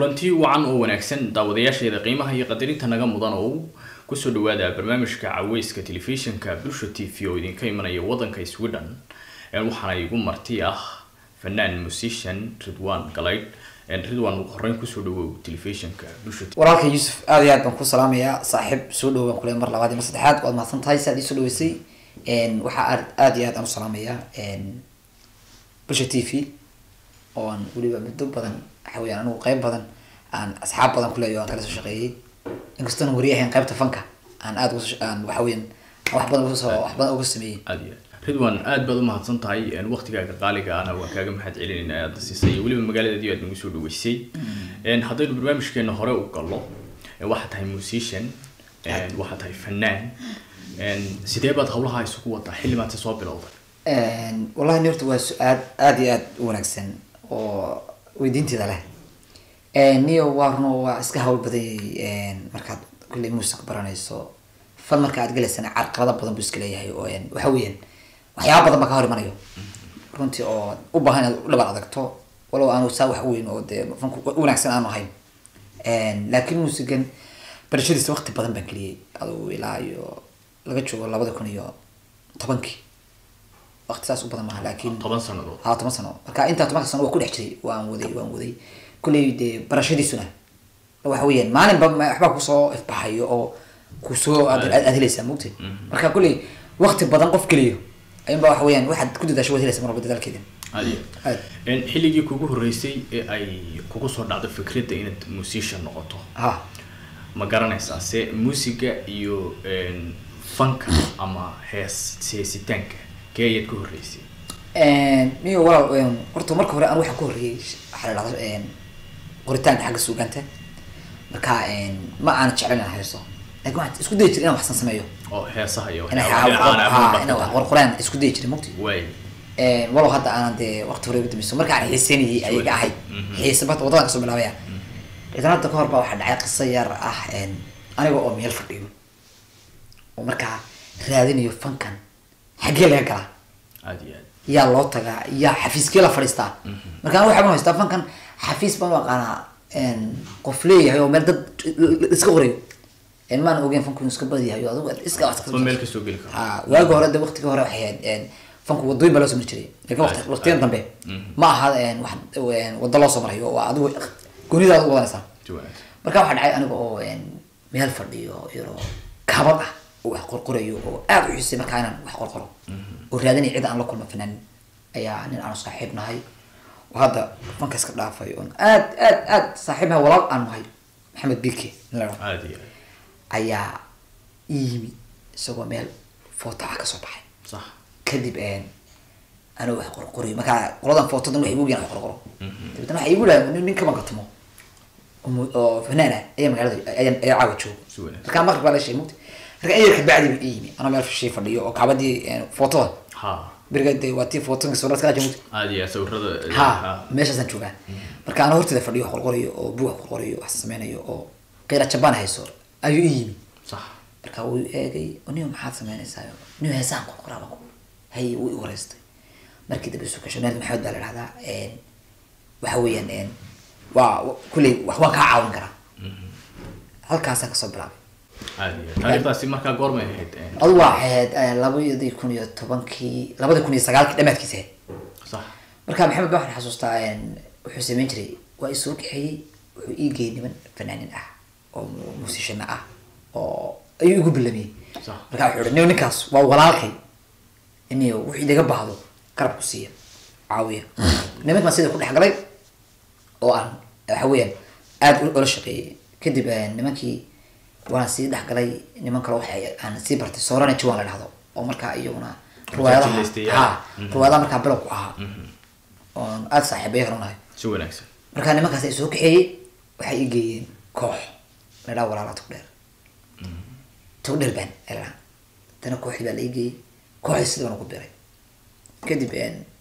kulanti wacan oo wanaagsan daawadayaasheeda qiimaha iyo qadarinta naga mudan oo kusoo dhawaada barnaamijka caweyska telefishinka bulsha t v oo idinka imanaya wadanka sweden waxaana igu marti ah fanaan musician ridwan galayd ridwan ugu horeyn kusoo dhawow telefishinka bulsha walaalka yuusuf aad iyo aad baan ku salaamayaa saaxiib soo dhawaan kule mar labaad iyo mar saddexaad waad mahadsan tahay si aad iisoo dhaweysay waxaa aad aad iyo aad aan u salaamayaa bulsha t v oo aan weliba muddo badan waxa weyaan anigu qeyb badan aan asxaab badan kuleeyo aan kala soo shaqeeyey inkastoona wari ahayn qeybta fanka aan aad aan waxa weyan wax badan uga soo wax badan uga sameeyey aad iyo aad ridwan aad baad umahadsan tahay waqtigaaga qaaliga ana waan kaaga mahad celinayna aada siisay weliba magaaladeedii aad nagu soo dhaweysay haddaynu barnaamijkeena hore u gallo waxaa tahay musician waxaa tahay fanaan sidee baad hawlaha isugu wadaa xilli maanta soo bilowday wallahi ni horta waa su-aal aad iyo aad u wanaagsan oo weydiinteeda leh niyo waa runo waa iska hawl badanyay markaad kulley muusic baranayso fal marka aad gelaysana carqalada badan buu iska leeyahay oo waxa weeyaan waxyaaba badan baa ka hor imanayo runtii oo u baahan inaad u dhabar adagto walow aanu saa wax weyn oo dee fanku wanaagsan aanu ahayn laakiin muusigan barashadiisa waqti badan baan geliyey adugu ilaa iyo laga joogo labada kun iyo tobankii waqti saas u badan maaha laakiin toban sanadood ha toban sano marka intaa tobanka sano waa ku dhex jiray waan waday waan waday kulley dee barashadiisuna waxa weeyaan maalinba waxbaa kusoo ifbaxayo oo kusoo aad aad helaysaa mogta marka kulley waqti badan qof geliyo ayunba waxa weeyaan waxaad ku dadaasho waad helaysa marwalba dadaalkeeda aad iyo aad aad xilligii kugu horreysay ee ay kugu soo dhacdo fikradda inaad musician noqoto ha ma garanaysaa se muusiga iyo fanka ama hees heesitaanka kee ayaad ku horreysay niyo walaal horta marka hore aan waxaan ku horreeyey waxaa la dhahda qoritaanka xagga suugaanta marka ma aana jeclan inaan haysto lakin waxaan isku dayi jiray inaan waxsan sameeyo oo heesaha iyo inaan waxyaabaha dhinacaana ha aad inaan wax u qorqoraan isku dayi jiray mugti waay walow hadda aanan dee waqti hore ugu dambayso marka aan xiiseynayay ayaga ahayd xiise bata waddadan kasoo bilaabaya idan hadda kahor baa waxaa dhacay qiso yar ah aniga oo meel fadhiyo oo markaa raadinayo fankan xaggee laga galaa aad iyo aad yaa loo tagaa yaa xafiiskee la fadhiistaa marka aniga waxaan haystaa fankan xafiis baan u aqaanaa qof leeyahay oo meel dad iska qorayo maan ogeyn fanku inuu iska badiyahay oo adigu iska wax ba meel kasoo geli karo ha waagi hore de waqtigii hore waxay ahayd fanku wadooyin baa loo soo mari jiray lakin waqti waqtiyan dambe ma aha wax wado loo soo marayo oo adigu goonidaada u wadanaysaa si wanaagsan marka waxaa dhacay aniga oo meel fadhiyo yaroo kabad ah oo wax qorqorayo oo aad u xisay markaa inaan wax qorqoro oo raadinaya cid aan la kulma fanaanin ayaa nin aanu saaxiib nahay oo hadda fanka iska dhaafay oon aad aad aad saaxiib nahay walaal aan nahay maxamed bike nin la dhaho aad iyo aad ayaa ii yimi isagoo meel foto ah kasoo baxay sax kadib anuu wax qorqorayo markaa qoladan footodan waxay igu ogyahan wax qorqoro dabeetana waxay igu dhahay nin ninka bangatamo oo mu- oo fanaan ah ayaa magaalada ayaa ayaa caawa joogo Si wanaagsan. markaa maqrib baa la sheegay mugti marka ayar kabacdi buu ii yimi anoo meel shay fadhiyo oo kaabadii footoda ha beriga dee waa tii footodanka sawirada kala jira mugti aad iyo aad sawirada ha meeshaasaan joogaa marka anoo horteeda fadhiyo wax qorqorayo oo buug wax qorqorayo wax sameynayo oo qeyra jabaan hayso ayuu ii yimi sax marka wuu eegay niyo maxaad sameynaysaa niyo heesaan qorqoraaba ku hay wuu i wareystay markii dambe isu gasho naadi maxamed baa la dhahdaa waxa weeyaan waa kulley wax waan kaa caawin karaa halkaasaan kasoo bilaabay aad iyo aad taariikhdaasi markaa goormay ahayd adu waa ahayd labadii kun iyo tobankii labada kun iyo sagaalkii dhamaadkiisa ahayd sax marka maxamed baa waxaan xasuustaa wuxuu sameyn jiray waa i soo kaxeeyey wuxuu ii geeyey niman fanaanin ah oo musishana ah oo ayuu igu bilamiyey Sax. marka wuxuu ihi niyo ninkaas waa walaalkay niyo wuxuu idaga baahdo garab ku siiya caawiya nimanka baan sida ku dhex galay oo aan waxa weeyaan aad u- ula shaqeeyey kadib nimankii waan sii dhex galay niman kale waxay aan sii bartay soorana jiwaan la dhahdo oo markaa iyaguna riwaayadaha Jileystayaal. ha riwaayadaha markaa bilow ku ahaa oon aada saaxiibaya kala nahay si wanaagsan markaa nimankaas ay soo kaxeeyey waxay ii geeyeen koox la dhaha walaala togdheer togdheer baan ay la dhaha dana kooxdii baa la ii geeyey kooxdii sidii baan ugu biray kadib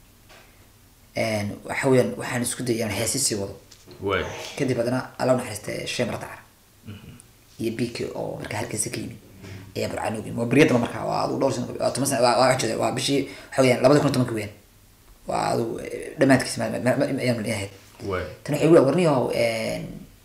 waxa weeyaan waxaan isku dayay inaan heesi sii wado waay kadib haddana alla naxariista shee mardacar iyo bk oo markaa halkiisa ka yimid ayaa burcaan waa beryadaba markaa waa adu dhowr sano waa toban sano waa waa jeeda waa bishii waxa weeyaan labada kun iyo tobanka weeyaan waa adu dhamaadkiisa ma- ma- ma- ayaan ahayd waay tan waxay gu warniyo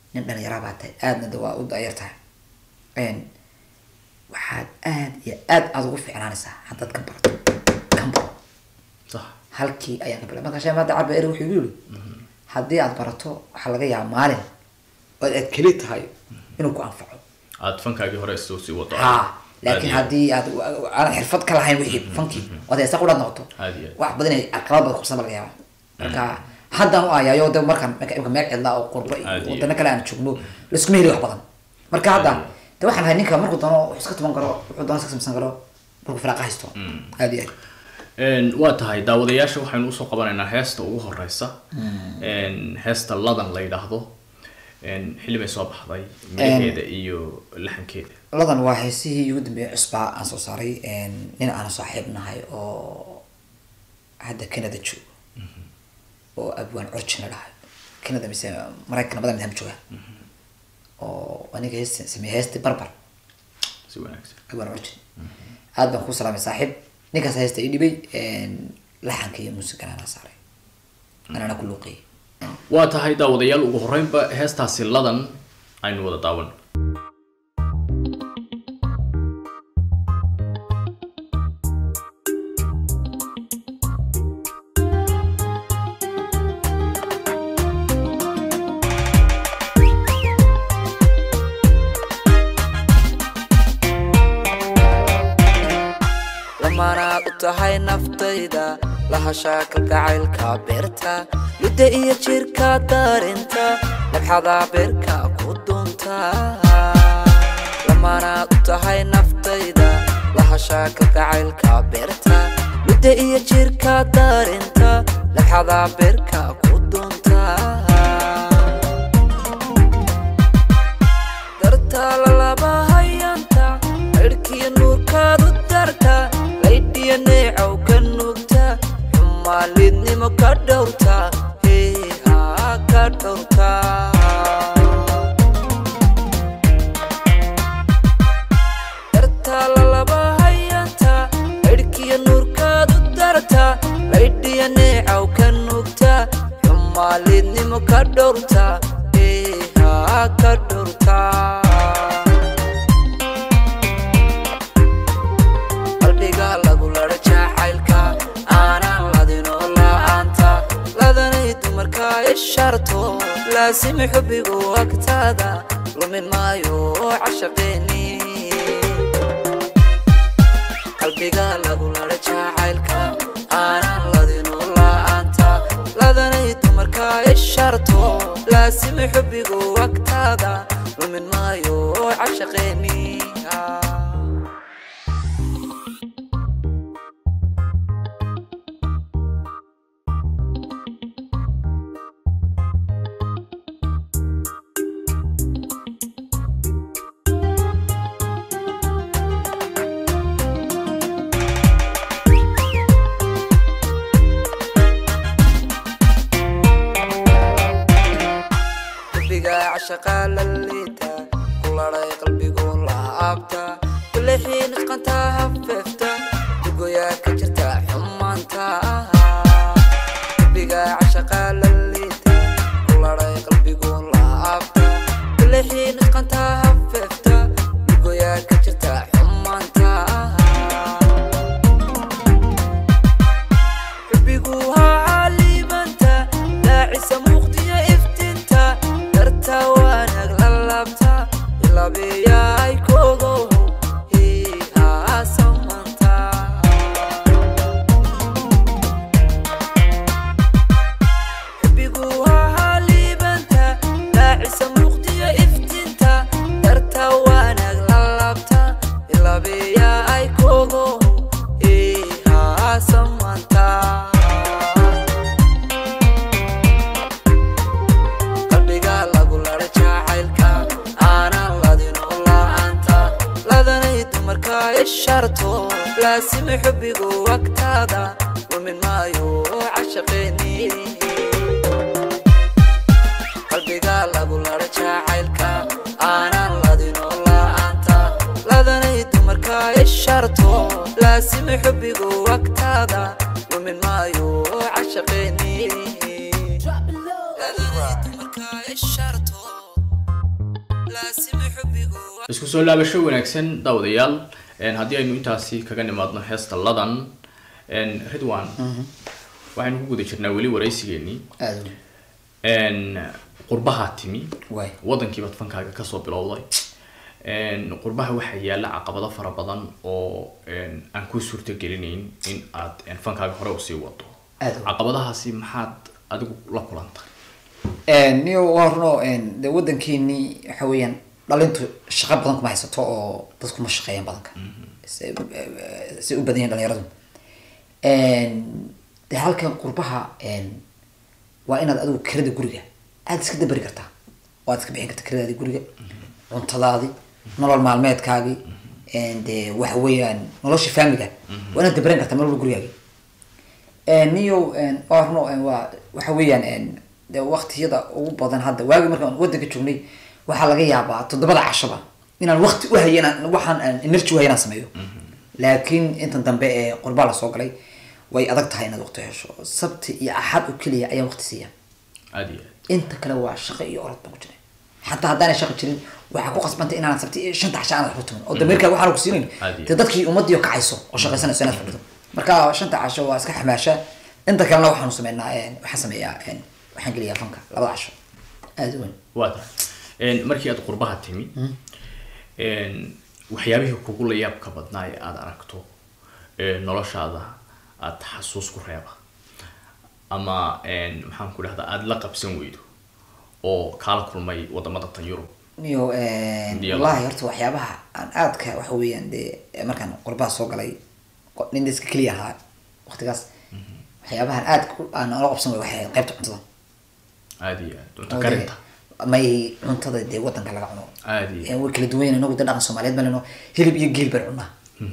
nin dhalinyara baa tahay aadna de waa u dayar tahay Een, waxaad aad iyo aad aad ugu fiicnaanaysaa haddaad ka barato kan baro sax halkii ayaan ka bilaa marka sheekh maada cabdi eri wuxuu igu yiri haddii aad barato waxaa laga yaabaa maalin oo aad keli tahay inuu ku anfaco aad fankaagii hore soo sii wado ha Aad laakiin iyo- haddii aad aadan xirfad ka lahayn wixii fankii ood heesa qudhaad noqoto Aad iyo aad. wax badan ay caqabad badan qabsan baa laga yaaba marka haddaan u ayayo de markaan marka imka meel cidlaa oo qurbo iyo Aad iyo wadano kale aan joogno laiskuma heli wax badan marka hadda Aad iyo de waxaan ahay ninka markuu doono wuxuu iska tuman karo wuxuu doono iska samsan karo markuu firaaqa haysto aad iyo aad Een, waa tahay daawadayaasha waxaynu usoo qabanaynaa heesta ugu horeysa Een, heesta ladan la yidhaahdo Een, xilli bay soo baxday midhaheeda iyo laxankeeda ladan waa heesihii ugu dambeeyay cusbaa aan soo saaray nin aan saaxiib nahay oo hadda canada joogo oo abwaan origin la dhahay canada mise maraykan badan midham jooga oo aniga hees sameeyay heesti barbar si wanaagsan abwaan origin aad baan ku salaamay saaxiib ninkaas heesta ii dhibay laxanka iyo muusigana anaa saaray anana ku luuqiyay waa tahay daawadayaal ugu horeynba heestaasi ladan aynu wada daawan lamanaad u tahay naftayda lahashaa kalgacaylka beerta midda iyo jirka darinta nabxada beerka ku dunta lamanaad u tahay naftayda lahashaa kalgacaylka beerta midda iyo jirka darinta nabxada beerka ku dunta darta lalaba hayanta cirhkiyo nuurkaadu darta laydhiyo neecow ka nuugta xumaalidnimo ka dhowrta heehaa ka dhowrta darta lalaba hayanta cirhkiyo nuurkaadu darta laydhiyo neecow ka nuugta xumaalidnimo ka dhowrta heehaa ka dhowrta qalbiga lagu ladha jacaylka aanan ladinoo la'aanta ladanay dumarka isharto laasimi xubbigu agtaada lumin maayo cashaqeeni qalbiga lagu ladha jacaylka aanan ladinoo la'aanta ladanay dumarka isharto laasimi xubbigu agtaada lumin maayo cashaqeeni qalbiga cashaqa la liita ku ladhay qalbigu laabta kulixii nusqanta hafeefta dugoyaa ka jirta xumaanta qalbiga cashaqa la liita ku ladhay qalbigu laabta kulixii nusqanta hafeefta dugoyaa ka jirta xumaanta xubbigu haa caalimanta daacisa muuqdiyo iftinta darta wanaag la laabta ilaabiyay kogo hiihaa samanta xubbigu haa caalimanta daacisa muuqdiyo iftinta darta wanaag la laabta ilaabiyay kogo hiihaa samanta qalbiga lagu ladha jacaylka aanan ladinoo la'aanta ladanay dumarka isharto laasimi xubbigu agtaada lumin maayo cashaqeeni qalbiga lagu ladha jacaylka aanan ladinoo la'aanta ladanay dumarka isharto laasimi xubbigu agtaada lumin maayo cashaqeeni ladanay dumarka isharto isku soo laabasho wanaagsan daawadayaal een, haddii aynu intaasi kaga nimaadno heesta ladan een, ridwan waxaynu ku guda jirnaa weli waraysigeenii aada u een, qurbahaa timi waay wadankiibaad fankaaga kasoo bilowday een, qurbaha waxaa yaala caqabado fara badan oo een, aan kuu suurta gelinayn in aad een, fankaaga hore usii wado Aad u. caqabadahaasi maxaad adigu la kulantay niyo waa runo de wadankeeni waxa weeyaan dhalintu shaqo badan kuma haysato oo dadku ma shaqeeyaan badanka si si u badan yihin dhalinyaradu de halkan qurbaha waa inaad adigu kirada guriga aada iska dabari kartaa waad iska bixin kartaa kiradaadi guriga cuntadaadi nolol maalmeedkaagi de waxa weeyaan nolosha faamiliga waa inaad dabaran kartaa meel walba gurigaagi niyo waa runo waa waxa weeyaan de waktiyada ugu badan hadda waagi markaan wadanka joognay waxaa laga yaabaa toddobada cashaba inaan wakti uhayo inaan waxaan aan energy uhayo inaan sameeyo laakiin intan dambe ee qurbaa lasoo galay way adag tahay inaad waqti hesho sabti iyo axad oo keliya ayaan waqti siiya aada iyo inta kale waa shaqo iyo orod baan ku jiray xataa haddaanay shaqo jirin waxaa ku qasbantay inaan sabti iyo shanta casha aanad waxba tumin oo dameerkaa waxaan ku siinayn Caadi. dee dadkii ummadii kacayso oo shaqaysanayso inaad fadhido marka shanta casho waa iska xamaasha inta kalena waxaanu sameynaa waxaan sameeyaa waxaan geliyaa fanka labada casho aada u weyn waa tahay Een, markii aad qurbaha timi een, waxyaabihii kugu la yaabka badnaa ee aada aragto ee noloshaada aada xasuus ku reeba ama een, maxaan ku dhahdaa aada la qabsan weydo oo kaala kulmay wadamada tan yurub niyo Diyaar. wallahi horta waxyaabaha aan aadka waxa weeyaan dee markaan qurbaha soo galay qo- nin iska keliya ahaa waqtigaas waxyaabahan aad aan ola qabsan way waxay ahayd qaybta cuntada aada iyo aad cunto Oo karinta dee may cuntada dee wadanka laga cuno aada iyo Eh, way kala duwan yihiin inagu dee dhaqan soomaaliyeed baan leno hilib iyo geel baan cunaa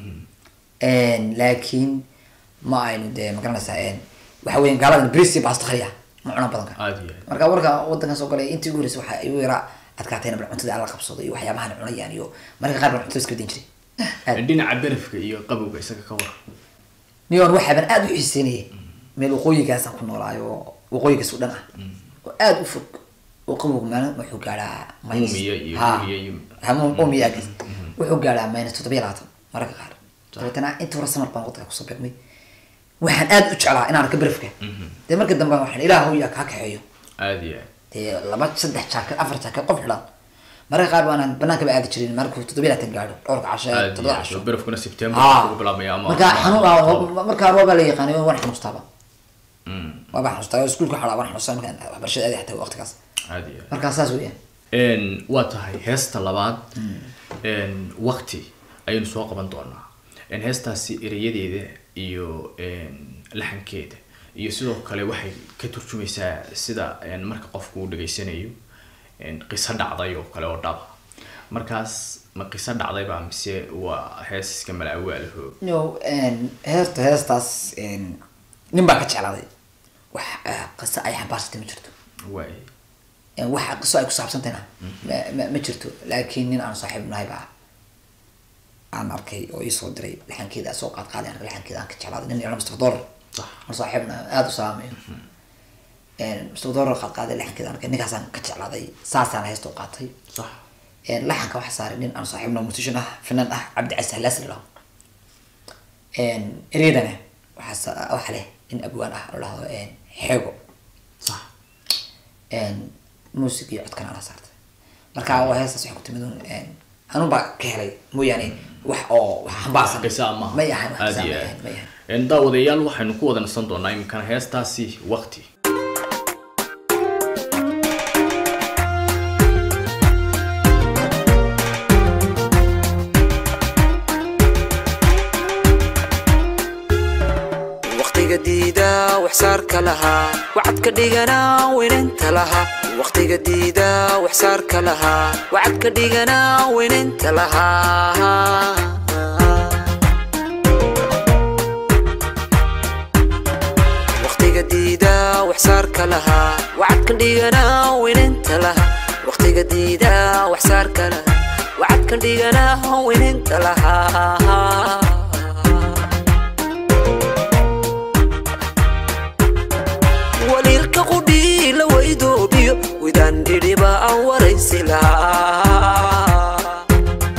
laakiin ma aynu dee magaranaysaa waxa weeyaan gaaladan bris iyo baasta khaliya ma cunaan badanka aada iyo aad marka warka wadankan soo galay intii ugu horreysay waxa igu yaraa adkaatayna bal cuntada aan la qabsado iyo waxyaabahan cunayaan iyo marka qaar baan cuntada iska badin jiray aad dhinaca berafka iyo qabowga isaga ka war niyon waxaaban aada u xiiseynayay meel waqooyigaasaan ku noolaayo waqooyigaas u dhan ah oo aada u fog oo qabowga maalin wuxuu gaadhaa minus- Uumiya iyo Ha. Uumiya iyo- Ha, mu- uumiya agis wuxuu gaadhaa minus toddoba iyo labaatan mararka qaar dabeetana inta hore samar baan wadanka kusoo beegmay waxaan aada u jeclaa inaan arka berafka dee marka dambe waxaan ilaah yaa kaa kaxeeyo aada iyo aad dee laba saddex jaakad afar jaakad qof xidhan mararka qaar baanaan banaankaba aadi jirin markuu toddoba iyo labaatan gaadho dhowrka casho aada iyo toddoba aad casho berafkuna september Ah. ugu bilaabmaya ama marka ama- xanuun ah markaa roobaa la yaqaanay waan xanuustaaba Mm, waaba xanuustaa iskuulka xalaa waan xanuustaa markaan waxbarashada aadi xataa waqtigaas aada iyo aad markaa saas weeyaan Een, waa tahay heesta labaad een, waqti ayaynu soo qaban doonaa Een, heestaasi erayadeeda iyo een, laxankeeda iyo sidoo kale waxay ka turjumaysaa sida een, marka qofku uu dhageysanayo een, qiso dhacday oo kale oo dhaba markaas ma qiso dhacdayba mise waa hees iska malaawaalaho no heerta heestaas nin baa ka jeclaaday wax eh, qiso ay xambaarsatay ma jirto waay Eh, wax qiso ay ku saabsantayna ma- ma- ma jirto laakiin nin aan saaxiib nahay baa aan arkay oo iisoo diray laxankeeda soo qaad qaaday aniga laxankeeda aan ka jeclaaday nin yaro mr dollar sax aan saaxiib nahay aada u salaamayo mr dollar qaad qaaday laxankeeda aan arkay ninkaasaan ka jeclaaday saasaan heesta u qaatay sax laxanka waxaa saaray nin aan saaxiibno musician ah fanaan ah cabdi casi halaas la dhaho ereydana waxaa sa- waxa leh nin abwaan ah oo dhahdo xeego sax muusig iyo codkana ana saartay marka waa heestaas waxay ku timid un anun baa ka helay mooyaane wax oo wax xambaarsan qiso ama may ahan wax aada qiso iyo may aad ahan may ahan Een, daawadayaal waxaynu ku wada nasan doonaa iminkana heestaasi waqti waqtiga diida waxsaarka lahaa wacadka dhigana weynanta lahaa waqtiga diida waxsaarka lahaa wacadka dhigana weynanta lahaa waqtiga diida waxsaarka lahaa wacadka dhigana weynanta lahaa waqtiga diida waxsaarka lahaa wacadka dhigana weynanta lahaa waliilka qudhii la waydoobiyo widaan dhidhiba aan waraysi lahaa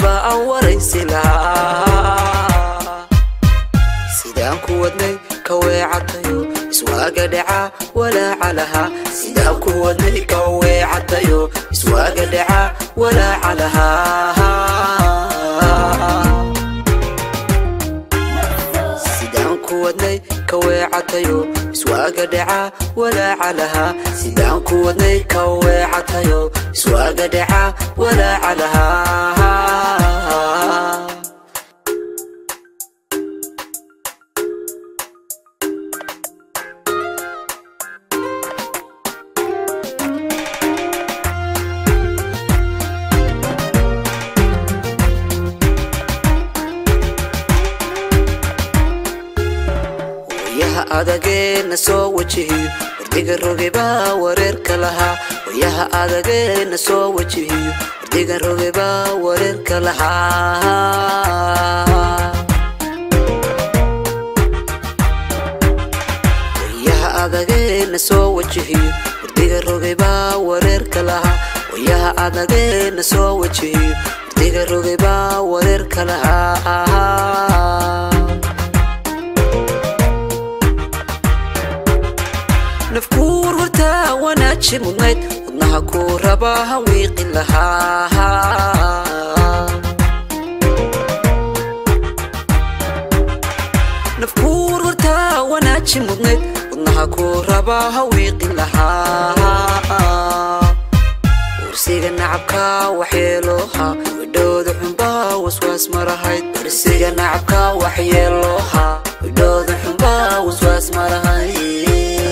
baa aan waraysi lahaa sidaan ku wadnay ka weecatayo iswaaga dhaca walaaca lahaa sidaan ku wadnay ka weecatayo iswaaga dhaca walaaca lahaa sidaan ku wadnay ka weecatayo iswaaga dhaca walaaca lahaa sidaan ku wadnay ka weecatayo iswaaga dhaca walaaca lahaa wayaha adageena soo wajihiyo wardiga roge baa wareerka lahaa wayaha adageena soo wajihiyo wardiga roge baa wareerka lahaa wayaha adageena soo wajihiyo wardiga roge baa wareerka lahaa wayaha adageena soo wajihiyo wardiga roge baa wareerka lahaa nafkuur hortaa wanaaji mudnayd wadnaha kuu rabaa hawiiqi lahaa nafkuur hortaa wanaaji mudnayd wadnaha kuu rabaa hawiiqi lahaa warsiga nacabka waxyeelooha widhowda xunbaa waswaas marahayd warsiga nacabka waxyeelooha widhowda xunbaa waswaas marahayd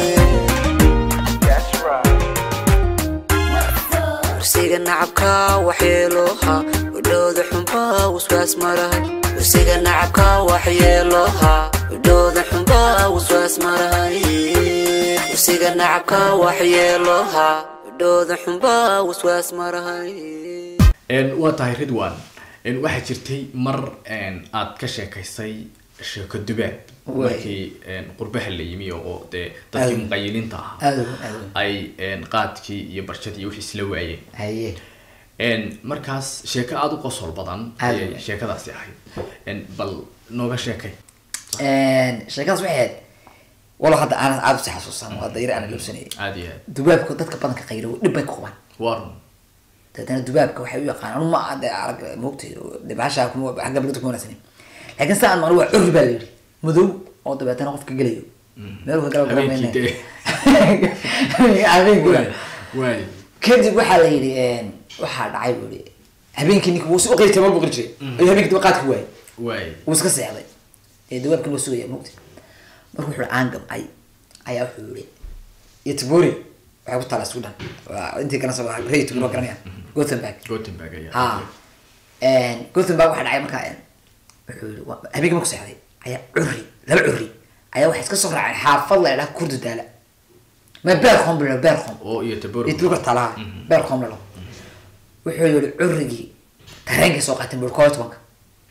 warsiga nacabka waxyeelooha widhowda xunbaa waswaas marahay warsiga nacabka waxyeelooha widhowda xunbaa waswaas marahay warsiga nacabka waxyeelooha widhowda xunbaa waswaas marahay Een, waa tahay ridwan Een, waxaa jirtay mar een, aad ka sheekaysay sheeko dubaab Waay. markii een, qurbaha la yimi oo dee dadkii Aad. muqayiliinta ahaa aada weyn aada weyn ay een, qaadkii iyo barshadii iyo wixii isla waayeen haye Een, markaas sheeko aada u qosol badan Aad ayay weyn. sheekadaasi ahayd Een, bal nooga sheekay sheekadaas waxay ahayd walo hadda aanan aada usi xasuusan oo hadda yar aanan loobsanayay aada iyo aad dubaabka dadka badanka qayro dhib bay ku qabaan warun dabeetana dubaabka waxay u yaqaanaan ma de arag moogtay de bahasha kuma xagga bilada kuma wanaagsanin laakiin saan manu waa curri baa la yidhi madow oo dabeetana qofka gelayo meel ka gala Habeenkii dee. habeenkii waay kadib waxaa la yidhi waxaa dhacay buu yidhi habeenkii ninka wuu si uqiri jiray ma buqiri jiray ayuu habeenkii daba qaadka waayay waay wuu iska seexday ee dawaabkan waa sugaya moogtay marka wuxuu aan gamcay ayaa wuxuu yihi iyo tibori waxay ku taala sudan waa intii kana soo rey tibori waa garanaya gothenburg gothenburg ayaa ha gothenburg waxaa dhacay markaa wuxuu yihi waa- habeenkii marku seexday ayaa curri laba curri ayaa waxay iska soo raaceen xaafad la idhaha kurdi daala ma beerkom bilo beerkom oo iyo tabor iyo tulka talaha beerkom lalo wuxuu yihi currigii tareenkay soo qaateen buri koob iyo tobanka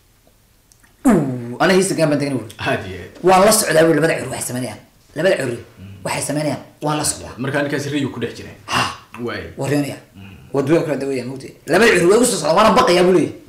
ana hiisa gaan baan tegin buri aada iyo aad waan la socdaa buri labada curri waxay sameynayaan labada curri waxay sameynayaan waan la socdaa markaa ninkaas riyu ku dhex jira ha waay waryoonaya wadooyin kala dawaya mugti labada curri waa igu soo socdaa waana baqayaa buu leeyahy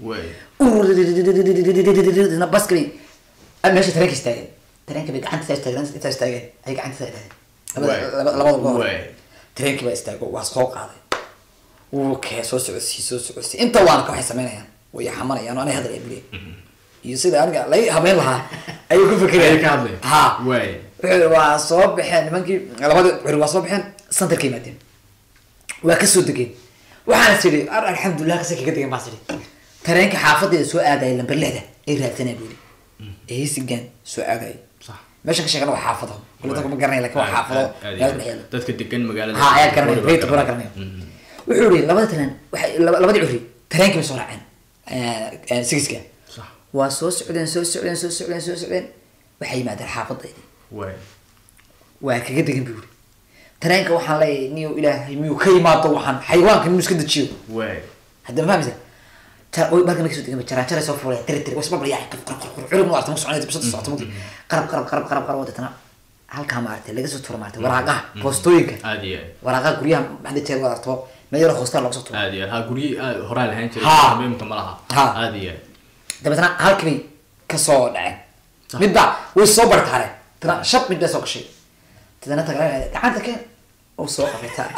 waay na baskali meesha tareenka istaageen tareenka bay gacanta istaageen intaa istaageen ay gacanta istaageen Waay. labada labada goor Waay. tareenkii baa istaago waa soo qaaday wuu kee soo socodsii soo socodsii inta waana ka waxay sameynayaan way xamanayaan oo anay hadlaya bule iyo sida aniga lay habeyn lahaa ayuu ku fekeraya Ayay ka hadlayaan. ha Waay. wuxuu yidhi waa soo baxeen nimankii labadii curi waa soo baxeen santarka yimaadeen waa kasoo degeen waxaana tidhi ar alxamdulilah kase kaga degen baa tidhi tareenka xaafadeeda soo aadaya lamber lixda ay raadsanaya buu yidhi ee hisigan soo aadaya sax meeshan ka sheegana waa xaafado kule dadka ma garanaya lakin waa xaafado Aad- aad- magaalada dhexdeeda dadka degan magaalada ha ayaa garanaya Booliba rayta bura garanaya wuxuu yihi labada tareen waxay laba- labadii curi tareenkii bay soo raaceen sigiska sax waa soo socdeen soo socdeen soo socdeen soo socdeen waxay yimaadeen xaafadaydi waay waa kaga degan buu yiri tareenka waxaan leeyahay niyo ilaahay miyuu ka yimaado waxaan xayawaanka miyuu iska dejiyo waay hadda ma fahmaysa jar way marka markay soo degan jaraan jaray soo fuulay tiri tiri wasba bariyaa qab qab qab curub ma artay soconay bisada socota muddo qarab qarab qarab qarab qarab wadana halkaa maartay laga soo tuuro maartay waraaqaha boostooyinka aada iyo aad waraaqaha guryaha maxaa jeer wada arto meel yar hoostaa looga soo tuuray aad iyo aad ha guryi aad horaa lahaan jiray Ha. habeenka ma laha Ha. aad iyo aad dabeetana halkibay kasoo dhaceen midba way soo bartaareen tana shab mid bay soo gashay tadana tagala gacanta keen oo soo qabataa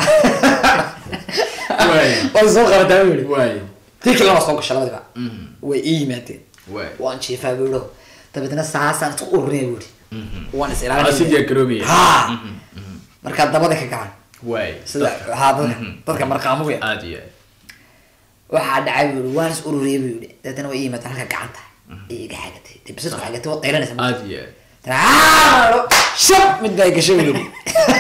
Waay. waa soo qabataa buu yidhi waay tii kalena waa soo gashay labadiba Mhm. way ii yimaadeen waay waan jiifaa buu yidhi dabeetana saasaan isku ururinaya buu yidhi waan is Aa, si ilaalinaya diyaar garoobaya ha Mhm, mhm. markaa dabada ka gacan waay sida ha dadka dadka marqaamuga aad iyo aad waxaa dhacay buu yidhi waan is ururiyay buu yidhi dabeetana way ii yimaadeen halka gacanta ay iga xagatay dee bisadku xagatay waa qaylanaysa aad iyo aad Tana, shab mid bay gashay buu yidhi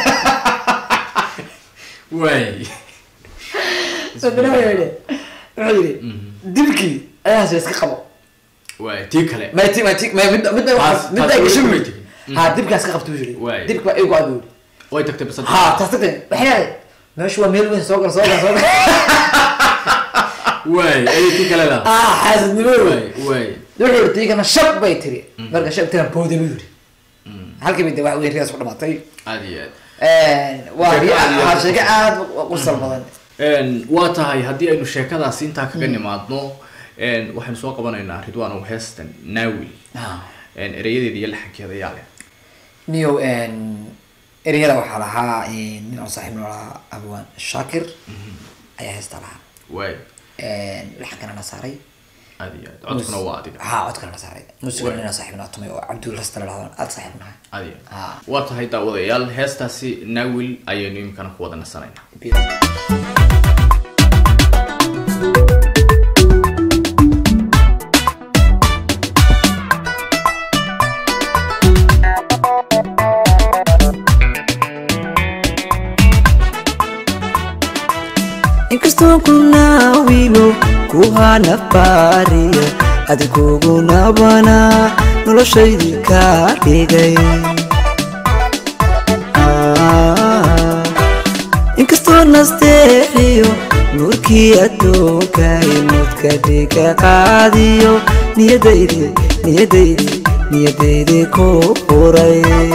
waay dabeetana wuxuu yidhi wuxuu yidhi dilkii ayaas iska qabo waay tii kale ma ti ma ti ma mid mid bay Taas- mid taas bay way gashay buu way yidhi tegin. ha dibkaas ka qabto buu yidhi Waay. dibka waa igu adu way tagtay basad ha taas tagtay waxay leedahay meeshu waa meel weyn soo gal soo gal soo gal waay ayay tii kale laha ah xaasidnimo wey waay waay wuxuu yidhi tiigana shab bay tiri marka shab tira booda buu yidhi halkii bay de wax weyn riyaas ku dhamaatay aad iyo aad waa Sheeko aad iyo waa aad. sheeko aad u qosol badan Een, waa tahay haddii aynu sheekadaasi intaa kaga nimaadno een, waxaynu soo qabanaynaa ridwan ow heestan naawil een, erayadeeda iyo laxankeeda ayaa leh niyo ereyada waxaa lahaa nin aan saaxiib noo lahaa abwaan shaakir ayaa heesta lahaa waay laxankana na saaray aad iyo aad codkuna waa adiga ha codkana na saaray muusigana nin aan saaxiib noo tumay oo cabdul rasta la dhahdo aad saaxiib nahay aad iyo aad ha waa tahay daawadayaal heestaasi naawil ayaynu iminkana ku wada nasanaynaa inkastoo ku naawilo ku hana baariya adiguguna noloshaydii ka dhigay Ah, inkastoo nasteexiyo nuurkii adduunkay mudka dhiga qaadiyo niyadaydi niyadaydi niyadaydi ku furay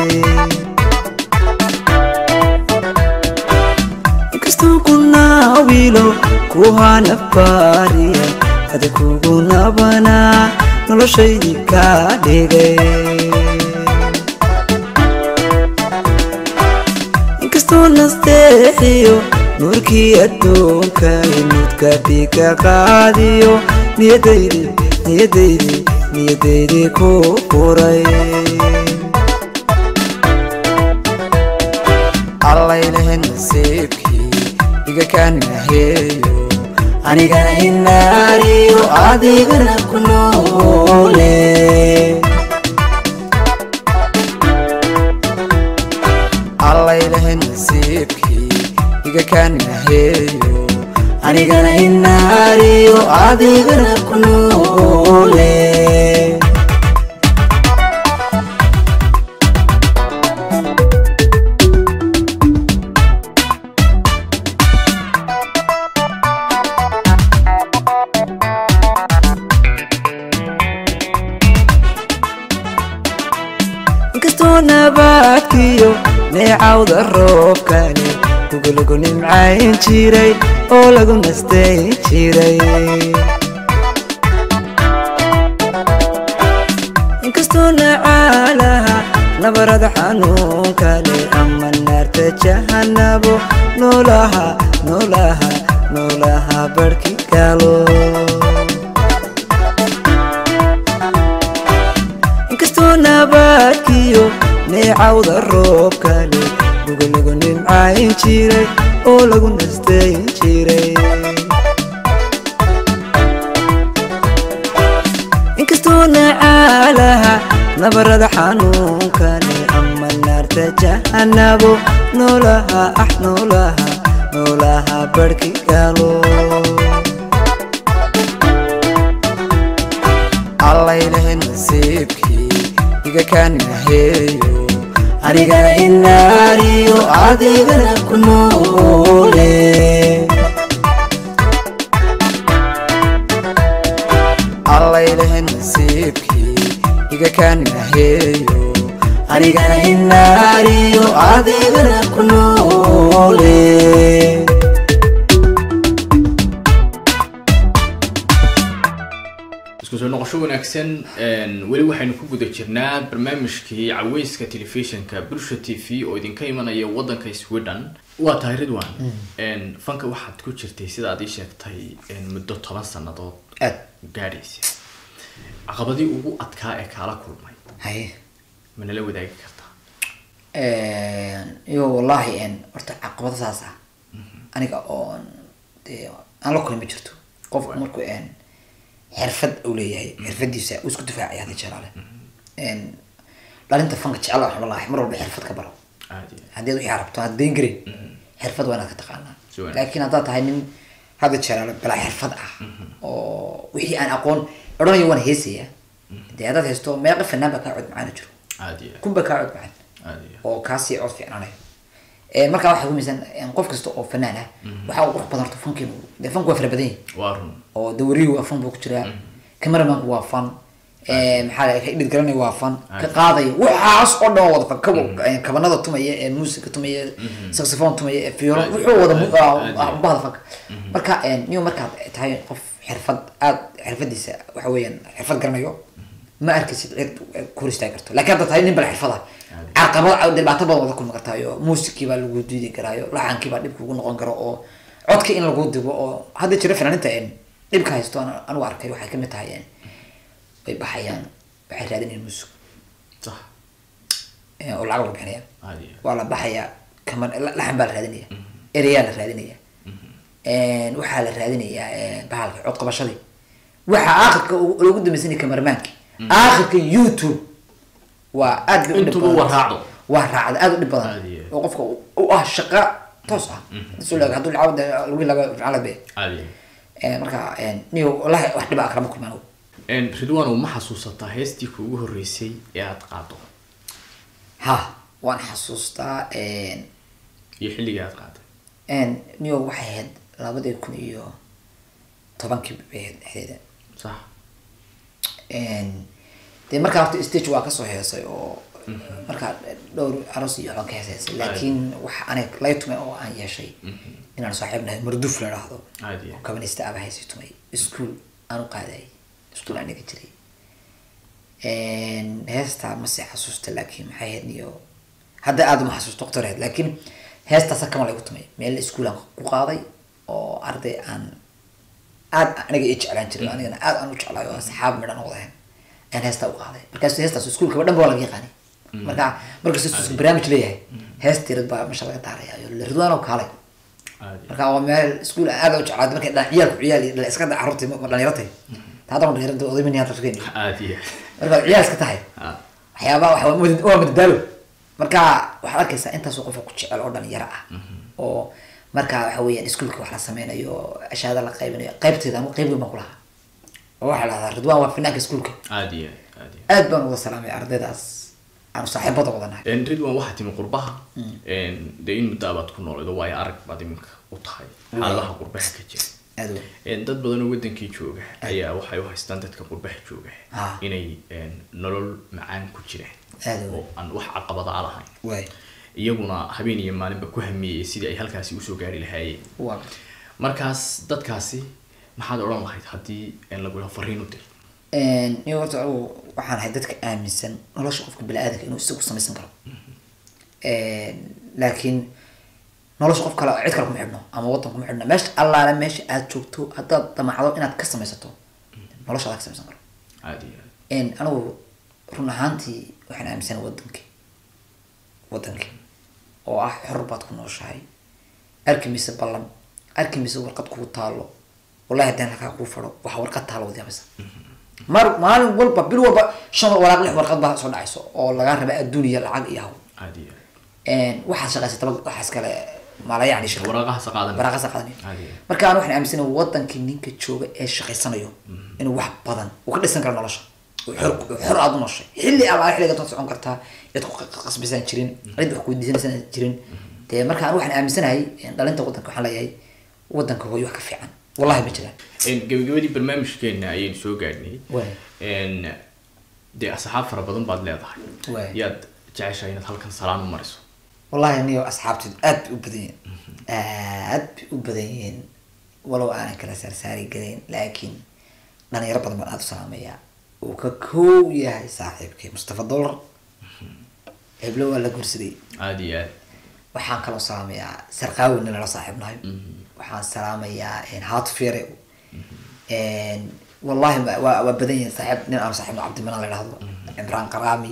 inkastoo ku naawilo ku hana baariya hada kugu nabanaa noloshaydii ka dhigay inkastoo nasteexiyo nuurkii adduunka mudka dhiga qaadiyo niyadaydi niyadaydi niyadaydi ku furay allaylahe nasiibkii iga kaanaheeyo anigana inaariyo adigana ku noole allaylahe nasiibkii iga kaanaheeyo anigana inaariyo adigana ku noole inkastoo nabaadkiyo neecawda roobkani gugulagu nimcayn jiray oo lagu nastayn jiray inkastoo nacaalaha nabarada xanuunkale ama naarta jahanabo noolaha noolaha noolaha barhki galo inkastoo nabaadkiyo neecawda roobkale gugulagu nimcayn jiray oo lagu nastayn jiray inkastoo nacaalaha nabarada xanuunkale ama naarta jahanabo noolaha ah noolaha noolaha barhki galo allaylahe nasiibkii iga kaanaheeyo anigana inaariyo adigana ku noole allaylahe nasiibkii iga kaanaheeyo anigana inaariyo adigana ku noole isku soo noqosho wanaagsan een, weli waxaynu ku guda jirnaa barnaamijkii caweyska telefishinka bulsha t v oo idinka imanaya wadanka sweden waa tahay ridwan een, fanka waxaad ku jirtay sida aad ii sheegtay een, muddo toban sannadood aad gaadhaysa caqabadii ugu adkaa ee kaala kulmay haye ma nala wadaagi kartaa iyo wallahi n horta caqabado saas ah aniga oon dee aan la kulmi jirto qofku markuu n xirfad uu leeyahay xirfadiisa uu isku difaacaya hadii jalaale n dhalinta fanka jecel waxaan wallahi mar walba xirfad ka baro aad iyo haddii aad wixii aad rabto aad dayn garin xirfad waa inaad ka taqaanaa Si wanaagsan. laakiin haddaad tahay nin hadda jalaale balaa xirfad ah oo wixii aan aqoon odhanayo waan heesaya dee haddaad haysto meeqa fanaan baa kaa cod macaana jiro aad iyo kun baa kaa cod macaan aad iyo oo kaasii cod fiicnaanayo Eh, markaa waxaa kumisan qof kasta oo fanaan ah waxaa u qurux badan horta fankiinu dee fanku waa fara badan yahay waa run oo dawariyu waa fan buu ku jiraa cameramanku waa fan Eh, maxaa la ka idhid garanaya waa fan ka qaadaya waxaas oo dhan waa wada fan kawa eh, kabanada tumaya ee muusiga tumaya saxophone tumaya ee fiiro Aad- wuxuu wada mu- aad- ah, aad- ah, bahda fanka marka niyo markaad tahay qof xirfad aad xirfadiisa waxa weeyaan xirfad garanayo ma arkaysid cid ku hor istaagi karto laakiin hadda tahay nin bala xirfada carqabad dhibaato badan wada kulmi kartaayo muusikii baa lagu diidi karaayo laxankii baa dhib kugu noqon karo oo codka in lagu digo oo hadda jira fanaaninta en dhibka haysto aan anigu arkay waxay kamid tahay en way baxayaan waxay raadinayaan muusig sax eh, oo lacag lagu bixinaya aad iyo waa la baxayaa kaman laxan baa la raadinaya ereyaa la raadinaya waxaa la raadinayaa eh, bahalka cod qabashadii waxaa aakhirka ugu- loogu dambaysanaya kamarmaanki aakhirka youtube waa aad bay u dhib Intuba badan. waa raacdo. waa raacda aad u dhib badan Aad iyo aad. oo qofka u- u ah shaqa toos ah soo laga hadduu lacag lagu laga fiican la bee aad iyo marka niyo wallahi wax dhiba kalama kulmaan anigu. Een, ridwan ma xasuusataa heestii kuugu horreysay ee aad qaado ha waan xasuustaa iyo xilligii aad qaaday niyo waxay ahayd labadii kun iyo tobankii bay ahayd dhexdeeda sax dee markaa horta stage waa kasoo heesay oo markaa dhowr aroos iyo waxbaan ka heesaysay laakiin waxa aniga lay tumay oo aan yeeshay inaan saaxiib nahay marduf la dhahdo aad iyo oo kabanista aba haysay tumay iskuol aan u qaadayay iskuol aan dhiga jiray heestaa mase xasuusta laakiin maxay ahayd niyo hadda aada uma xasuusto waqtireed laakiin heestaasa kama laygu tumay meel iskuol aan ku qaaday oo arday aan aad aniga i jeclaan jiray anigana aad aan u jeclaay oo asxaab midhan wadahen ayaan heestaa u qaaday markaas heestaas iskuolkaba dhan ba waa laga yaqaanay marka markasta isku barnaamij leeyahay heesta yarad baa meesha laga daaraya iyo ridwaanoo kaalay aad iyo marka waa meel iskuol aad u jeclaad markay dhan ciyaalku ciyaal iyo dhala iska da carruurtii ma dhalinyartay taadana dhalinyarada odaymin hadda rageen aad iyo marka ciyaal iska tahay Ah, waxyaabaha waxa waa mad- waa madadaalo marka waxaad arkaysaa intaasoo qofka ku jecel oo dhalinyaro ah oo marka waxa weeyaan iskuolka wax la sameynayo ashaada la qaybinayo qaybteeda anu qayb weyn baan ku lahaa oo waxaa lahdaa ridwaan waa finaanka iskuolka aad iyo aad iyo aad baan uga salaamay ardaydaas aanu saaxiibada wadanahay Een, ridwan waxaa timi qurbaha Een, dee in muddo abaad ku noolid oo waayo arag baad iminka u tahay xaaladaha qurbaha ka jira aad weyn Een, dad badan oo wadankii jooga ayaa waxay u haystaan dadka qurbaha jooga Ah. inay een, nolol macaan ku jiraan Aad u weyn. oo aan wax caqabada a lahayn waay iyaguna habeen iyo maalinba ku hamiyey sidii ay halkaasi usoo gaari lahaayeen waa markaas dadkaasi maxaad odhan lahayd haddii een, lagu yaho fariin u dir niyo horta anigu waxaan ahay dadka aaminsan nolosha qofka bini-aadanka inuu isagu samaysan karo laakiin nolosha qof kale cid kale kuma xidhno ama waddan kuma xidhno meesha allaale meesha aad joogto haddaad damacdo inaad ka samaysato nolosha adaa ka samaysan karo aad iyo aad anigu run ahaantii waxaan aaminsan wadankii wadankii oo ah xor baad ku nooshahay arki mise ballan arki mise warqad kugu taalo wallahi haddaan halkaa kuu fadho waxa warqad taalo wad yaabaysa mar maalin walba bil walba shan walaaq lix warqad baa soo dhacayso oo lagaa raba adduuniya lacag iyo hawl aad iyo aad waxaad shaqaysataba waxaas kale maalayacni shirka waraaqahaas qaadan waraaqasa qaadanay Caadi ah. marka aan waxaan aaminsanahay wadankii ninka jooga ee shaqaysanayo inuu wax badan uu ka dhisan karo nolosha uu xor uu xor aad u nooshay xilli alla xilliga doonta socon kartaa cid ku qasbisan jirin cid wax ku weydiisanaysan jirin dee marka aan waxaan aaminsanahay dhalinta wadanka waxaan leeyahay wadanka hooyo wax ka fiican wallahi ma jiraan Een, gabagabadii barnaamijkeena ayaynu soo gaadhnay Waay. Een, dee asxaab fara badan baad leedahay Waay. yaad jeceshahay inaad halkan salaan u mariso wallahi aniyo asxaabteedu aad bay u badan yihiin aad bay u badan yihiin walow aanan kala saarsaari garayn laakiin dhalinyaro badan baan aada u salaamayaa uu ka koow yahay saaxiibkii mustafa dollar heblo waa la guursaday aada iyo aad waxaan kaloo salaamayaa sarqaawi nin lala saaxiibnahay waxaan salaamayaa haatuf yare wallahi ma- waa waa badan yihin saaxiib nin aan saaxiibno cabdimanaan la idhahdo cimraan qaraami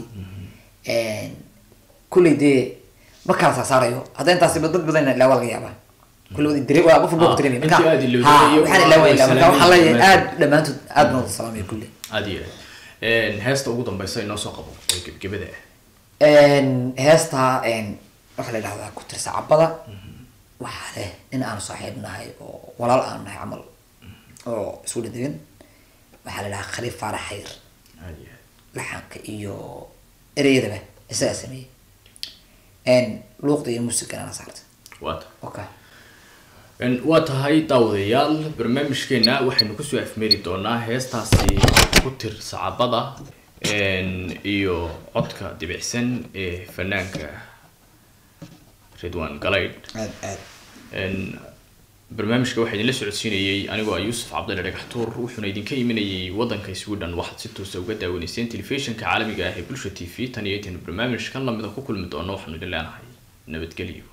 kulley dee ma kala saasaarayo hadda intaasi dad badan ilaa waa laga yaabaa kulley wadi dire waa qof walba ku dareemay intii aad ilowday ha iyo waxaan ilaa waa ilaa marka waxaan leeyahay salaamay. aad dhammaantood aad baan wada salaamaya kulley aada iyo aad heesta ugu dambeysa inoo soo qabo oo gebgebada ah heesta waxaa la yidhahdaa ku tirsa cabada waxaa leh in aanu saaxiib nahay oo walaal aanu nahay camal oo isku dhadegin waxaa la yidhahaa khaliif faarax xayr aada iyo aad laxanka iyo ereyadaba isagaa sameeyey luuqda iyo muusigana ana saarta waata okay Een, waa tahay daawadayaal barnaamijkeena waxaynu kusoo afmeeri doonaa heestaasi ku tir sacabada een, iyo codka dibicsan ee fanaanka ridwan galaydh aad aad Een, barnaamijka waxaa idinla socodsiinayay anigoo ah yuusuf cabdalla dhagaxtuur wuxuuna idinka imanayay wadanka sweden waxaad si toosa uga daawanayseen telefishinka caalamiga ah ee bulsha t v tan iyo intaynu barnaamijkan lamida ku kulmi doono waxaanu idin leenahay nabadgelyo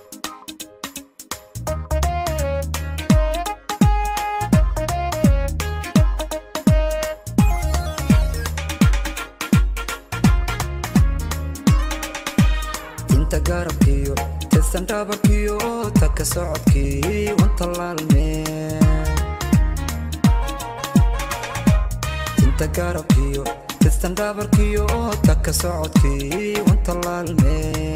inta garabkiyo tirsan dhabarkiyo taka socodkii wanta laalmee inta garabkiyo tirsan dhabarkiyo taka socodkii wanta laalmee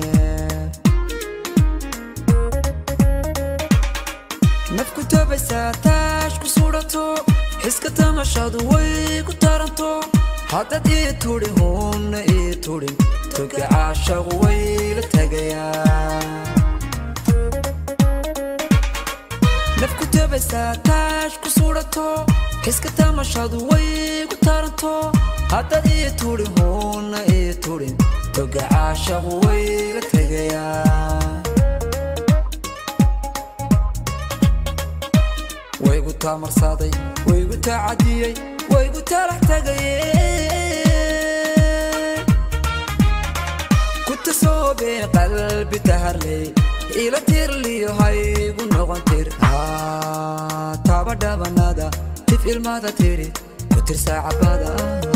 nafku tabaysaa taash ku sudhato xiska tamashadu way ku taranto haddad ii tudhi huunna ii tudhin toga caashaqu way la tagayaa nafku tabaysaa taash ku sudhato xiska tamashadu way ku taranto haddad ii tudhi huunna ii tudhin toga caashaqu way la tagayaa waygu taamarsaday waygu taacadiyey waygu talax tagaye ku tasoobee qalbi taharley ila tirliyo haygu noqon tir Haa, taaba dhabanada tif ilmada tiri ku tirsaa cabada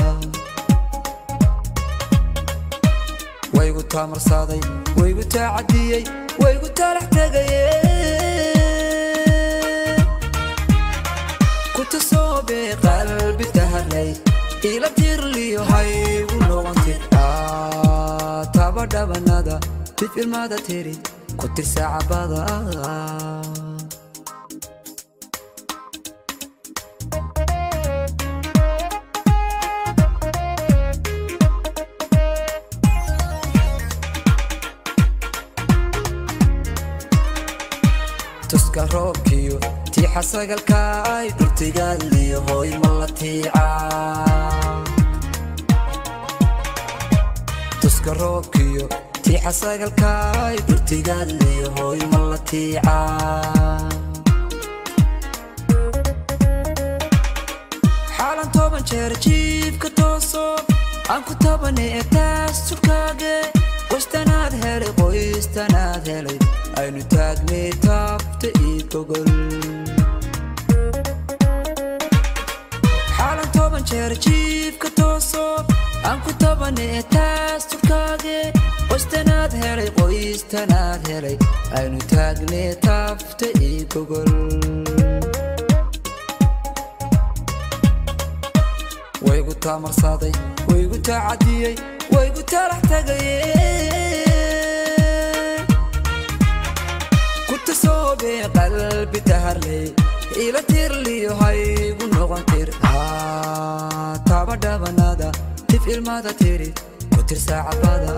waygu taamarsaday waygu taacadiyey waygu talax tagaye kutasoobe qalbi taharlay ila tirliyo haygu noqontir taba dhabanada tif ilmada tiri ku tirsa cabada tuska roobkiyo tiixa sagalka ay dhurtigaaliyo hooy ma la tiica tuska roobkiyo tiixa sagalka ay dhurtigaaliyo hooy ma la tiica xaalan toban jeer jiibka tooso aan ku tabane ee taas surkaage qoystanaad helay qoystanaad helay aynu taagnay taabta ii gogol xaalan toban jeer jiibka tooso aan ku tabane ee taas surkaage qoystanaad helay qoystanaad helay aynu taagnay taabta ii gogol waygu taamarsaday waygu taacadiyey waygu talax tagaye ku tasoobee qalbi taharley ila tirliyo haygu noqon tir Haa, taaba dhabanada tif ilmada tiri ku tirsaa cabada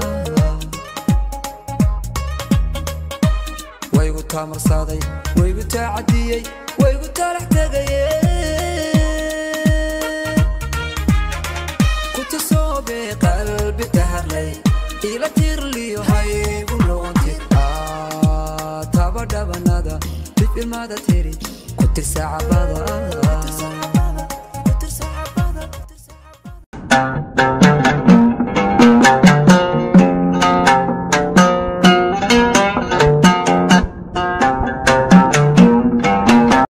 waygu taamarsaday waygu taacadiyey waygu talax tagaye kutasoobe qalbi taharlay ila tirliyo haygu noqonti taba dhabanada dib ilmada tiri ku tirsa cabada ah